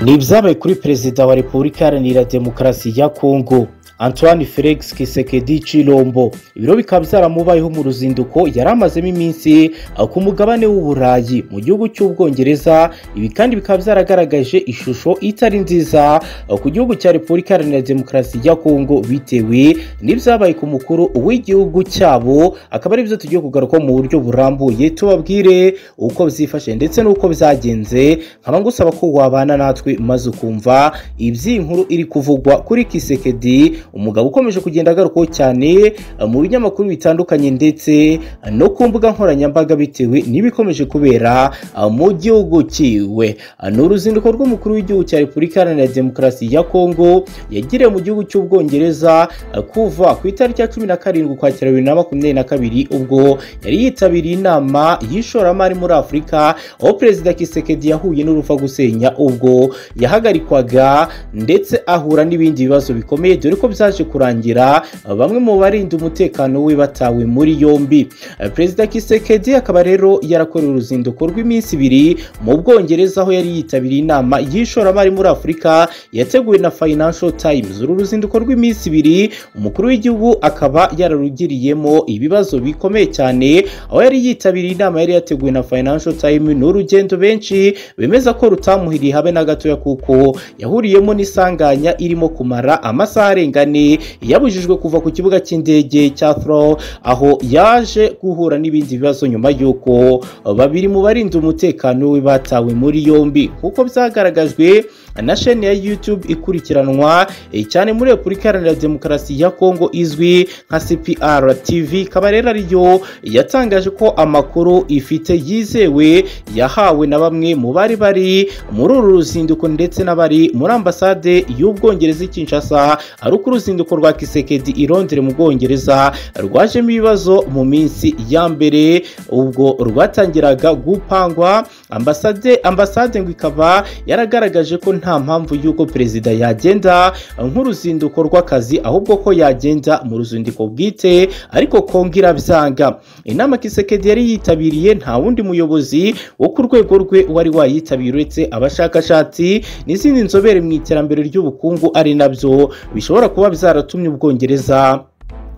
ni ibyabaye kuri perezida wa repubulika iharanira demokarasi ya kongo antoine felix kisekedi cirombo ibiro bikaba byaramubayeho mu ruzinduko yari amazemo iminsi ku mugabane w'uburayi mu gihugu cy'ubwongereza ibi kandi bikaba byaragaragaje ishusho itari nziza ku gihugu cya repubulika iharanira demokarasi ya kongo bitewe n'ibyabaye ku mukuru w'igihugu cyabo akaba aribyo tugiye kugaruka mu buryo burambuye tubabwire uko byifashe ndetse n'uko byagenze nkaba ngusaba ko wabana natwe maze ukumva iby'inkuru iri kuvugwa kuri kisekedi umugabo ukomeje kugenda agarukaho cyane mu binyamakuru bitandukanye ndetse no ku mbuga nkoranyambaga bitewe n'ibikomeje kubera mu gihugu cyiwe ni uruzinduko rw'umukuru w'igihugu cya repubulika iharanira demokarasi ya kongo yagiriye mu gihugu cy'ubwongereza kuva ku itariki ya cumi na karindwi ukwakira bibiri na makumyabiri na kabiri ubwo yari yitabiriye inama y'ishoramari muri afurika aho perezida kisekedi yahuye n'urupfa gusenya ubwo yahagarikwaga ndetse ahura n'ibindi bibazo bikomeye dore ko byaje kurangira bamwe mu barinda umutekano we batawe muri yombi perezida kisekedi akaba rero yarakoreye uruzinduko rw'iminsi ibiri mu bwongereza aho yari yitabiriye inama y'ishoramari muri afurika yateguwe na financial times uru ruzinduko rw'iminsi ibiri umukuru w'igihugu akaba yararugiriyemo ibibazo bikomeye cyane aho yari yitabiriye inama yari yateguwe na financial times ni urugendo benshi bemeza ko rutamuhiriye habe na gatoya kuko yahuriyemo n'isanganya irimo kumara amasaha arenga ane yabujijwe kuva ku kibuga cy'indege cya thro aho yaje guhura n'ibindi bibazo nyuma y'uko babiri mu barinda umutekano we batawe muri yombi nk'uko byagaragajwe na sheni ya YouTube ikurikiranwa cyane muri repubulika iharanira demokarasi ya kongo izwi nka cpr tv ikaba rero ariyo yatangaje ko amakuru ifite yizewe yahawe na bamwe mu bari bari muri uru ruzinduko ndetse n'abari muri ambasade y'ubwongereza i kinshasa ari uko uruzinduko rwa kisekedi i Londres mu bwongereza rwajemo ibibazo mu minsi ya mbere ubwo rwatangiraga gupangwa ambasade ambasade ngo ikaba yaragaragaje ko nta mpamvu y'uko perezida yagenda nk'uruzinduko rw'akazi ahubwo ko yagenda mu ruzinduko bwite ariko kongo irabyanga inama kisekedi yari yitabiriye nta wundi muyobozi wo ku rwego rwe wari wayitabiriye uretse abashakashatsi n'izindi nzobere mu iterambere ry'ubukungu ari nabyo bishobora kuba byaratumye ubwongereza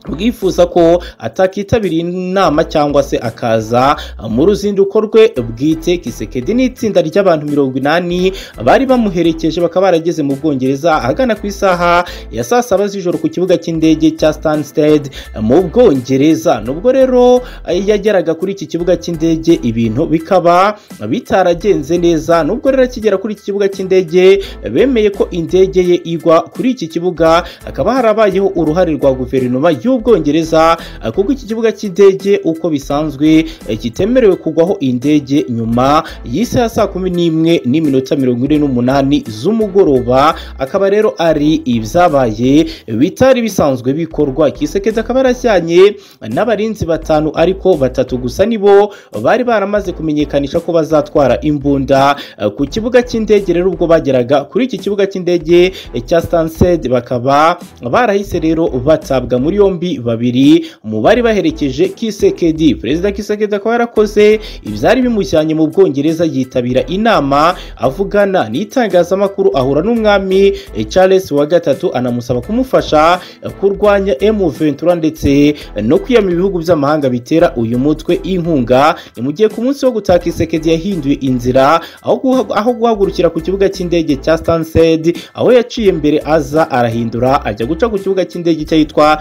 bwifuza ko atakitabira inama cyangwa se akaza mu ruzinduko rwe bwite kisekedi n'itsinda ry'abantu mirongo inani bari bamuherekeje bakaba barageze mu bwongereza ahagana ku isaha ya saa saba z'ijoro ku kibuga cy'indege cya stansted mu bwongereza nubwo rero yageraga kuri iki kibuga cy'indege ibintu bikaba bitaragenze neza nubwo rero akigera kuri iki kibuga cy'indege bemeye ko indege ye igwa kuri iki kibuga hakaba harabayeho uruhare rwa guverinoma y'u ubwongereza kuko iki kibuga cy'indege uko bisanzwe kitemerewe kugwaho indege nyuma y'isaha saa kumi n'imwe n'iminota mirongo ine n'umunani z'umugoroba akaba rero ari ibyabaye bitari bisanzwe bikorwa kisekeza akaba yarajyanye n'abarinzi batanu ariko batatu gusa nibo bari baramaze kumenyekanisha ko bazatwara imbunda ku kibuga cy'indege rero ubwo bageraga kuri iki kibuga cy'indege cya stansed bakaba barahise rero batabwa muri yombi babiri mu bari baherekeje kisekedi perezida kisekedi akaba yarakoze ibyari bimujyanye mu bwongereza yitabira inama avugana n'itangazamakuru ahura n'umwami charles wa gatatu anamusaba kumufasha kurwanya emu ventura ndetse no kwiyama ibihugu by'amahanga bitera uyu mutwe inkunga ni mu gihe ku munsi wo gutaha kisekedi yahinduye inzira aho guhagurukira ku kibuga cy'indege cya stansed aho yaciye mbere aza arahindura ajya guca ku kibuga cy'indege cy'ahitwa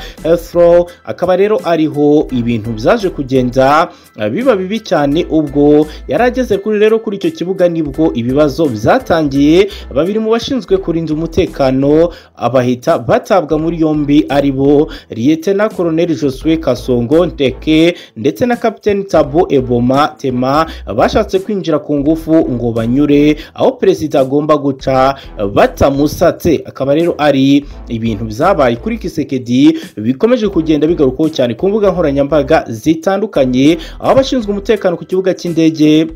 akaba rero ariho ibintu byaje kugenda biba bibi cyane ubwo yari ageze kuri rero kuri icyo kibuga nibwo ibibazo byatangiye babiri mu bashinzwe kurinda umutekano abahita batabwa muri yombi ari bo liyetena koroneri josue kasongo ndeke ndetse na kapiteni tabo eboma tema bashatse kwinjira ku ngufu ngo banyure aho perezida agomba guca batamusatse akaba rero ari ibintu byabaye kuri kisekedi bikomeye kugenda bigarukaho cyane ku mbuga nkoranyambaga zitandukanye aho abashinzwe umutekano ku kibuga cy'indege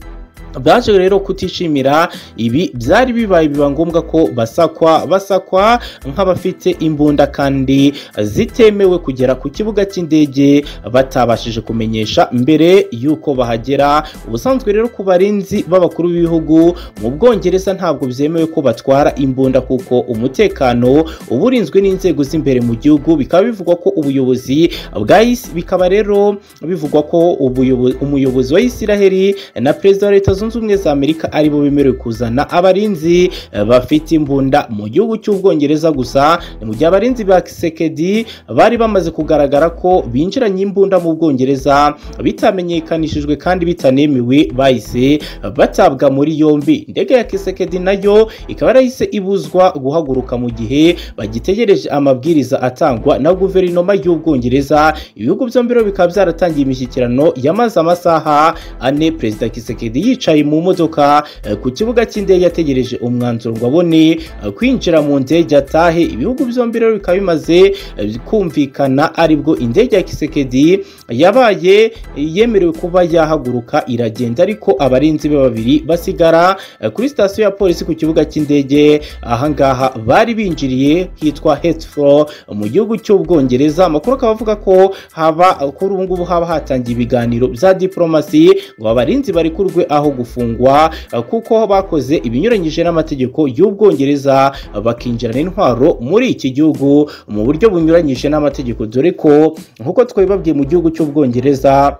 baje rero kutishimira ibi byari bibaye biba ngombwa ko basakwa basakwa nk'abafite imbunda kandi zitemewe kugera ku kibuga cy'indege batabashije kumenyesha mbere y'uko bahagera ubusanzwe rero ku barinzi b'abakuru b'ibihugu mu bwongereza ntabwo byemewe ko batwara imbunda kuko umutekano uba urinzwe n'inzego z'imbere mu gihugu bikaba bivugwa ko ubuyobozi bwa Is- bikaba rero bivugwa ko ubuyobo- umuyobozi wa Isiraheli na perezida wa leta zunze ubumwe za amerika aribo bemerewe kuzana abarinzi eh, bafite imbunda mu gihugu cy'ubwongereza gusa ni mu gihe abarinzi ba kisekedi bari bamaze kugaragara ko binjiranye imbunda mu bwongereza bitamenyekanishijwe kandi bitanemewe bahise batabwa muri yombi indege ya kisekedi nayo ikaba yarahise ibuzwa guhaguruka mu gihe bagitegereje amabwiriza atangwa na guverinoma y'ubwongereza ibihugu byombi rero bikaba byaratangiye imishyikirano yamaze amasaha ane perezida kisekedi yicaye mu modoka eh, ku kibuga cy'indege ategereje umwanzuro ngo abone eh, kwinjira mu ndege atahe ibihugu byombi rero bikaba bimaze eh, kumvikana aribwo indege ya kisekedi yabaye eh, yemerewe kuba yahaguruka iragenda ariko abarinzi be babiri basigara eh, kuri sitasiyo ya polisi ku kibuga cy'indege ahangaha bari binjiriye hitwa Heathrow mu gihugu cy'ubwongereza amakuru akaba avuga ko haba kuri ubu ngubu haba hatangiye ibiganiro bya diporomasi ngo abarinzi barekurwe aho gufungwa eh, kuko bakoze ibinyuranyije n'amategeko y'ubwongereza bakinjirana intwaro muri iki gihugu mu buryo bunyuranyije n'amategeko dore ko nk'uko twabibabwiye mu gihugu cy'ubwongereza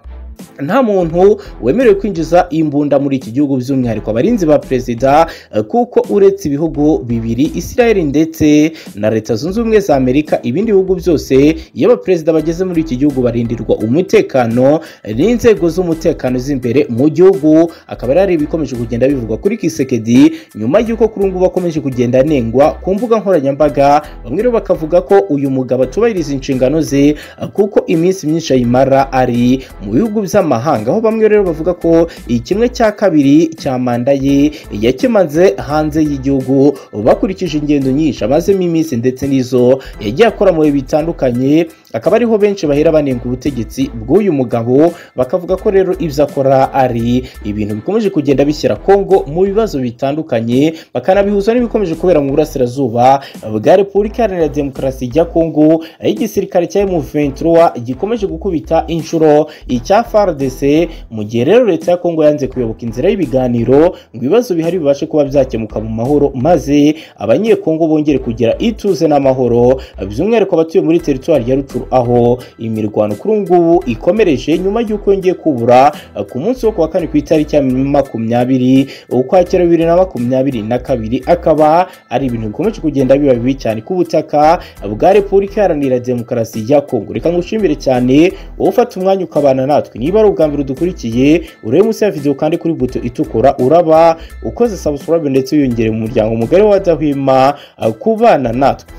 nta muntu wemerewe kwinjiza imbunda muri iki gihugu by'umwihariko abarinzi ba perezida eh, kuko uretse ibihugu bibiri isirayeli ndetse na leta zunze ubumwe za amerika ibindi bihugu byose iyo abaperezida bageze muri iki gihugu barindirwa umutekano eh, n'inzego z'umutekano z'imbere mu gihugu akaba ari ibikomeje kugenda bivugwa kuri kisekedi nyuma y'uko kuri ubu ngubu bakomeje kugenda anengwa ku mbuga nkoranyambaga bamwe rero bakavuga ko uyu mugabo atubahiriza inshingano ze eh, kuko iminsi myinshi ayimara ari mu bihugu by'amahanga aho bamwe rero bavuga ko iyi kimwe cya kabiri cya manda ye yakimaze hanze y'igihugu bakurikije ingendo nyinshi amazemo iminsi ndetse n'izo yagiye akora mu bihe bitandukanye akaba ariho benshi bahera banenga ubutegetsi bw'uyu mugabo bakavuga ko rero ibyo akora ari ibintu bikomeje kugenda bishyira kongo mu bibazo bitandukanye bakanabihuza n'ibikomeje kubera mu burasirazuba bwa repubulika iharanira demokarasi ya kongo aho igisirikare cya M23 gikomeje gukubita inshuro icya FARDC mu gihe rero leta ya kongo yanze kuyoboka inzira y'ibiganiro ngo ibibazo bihari bibashe kuba byakemuka mu mahoro maze abanyekongo bongere kugira ituze n'amahoro by'umwihariko abatuye muri teritwari ya Rutshuru aho imirwano kuri ubu ngubu ikomereje nyuma y'uko yongeye kubura eh, ku munsi wo kuwa kane ku itariki ya makumyabiri ukwakira bibiri na makumyabiri na kabiri akaba ari ibintu bikomeje kugenda biba bibi cyane ku butaka bwa repubulika iharanira demokarasi ya kongo reka ngushimire cyane wowe ufata umwanya ukabana natwe niba ari ubwa mbere udukurikiye urebe munsi ya videwo kandi kuri buto itukura uraba ukoze subscribe ndetse wiyongere mu muryango mugari w'abadahwema eh, kubana natwe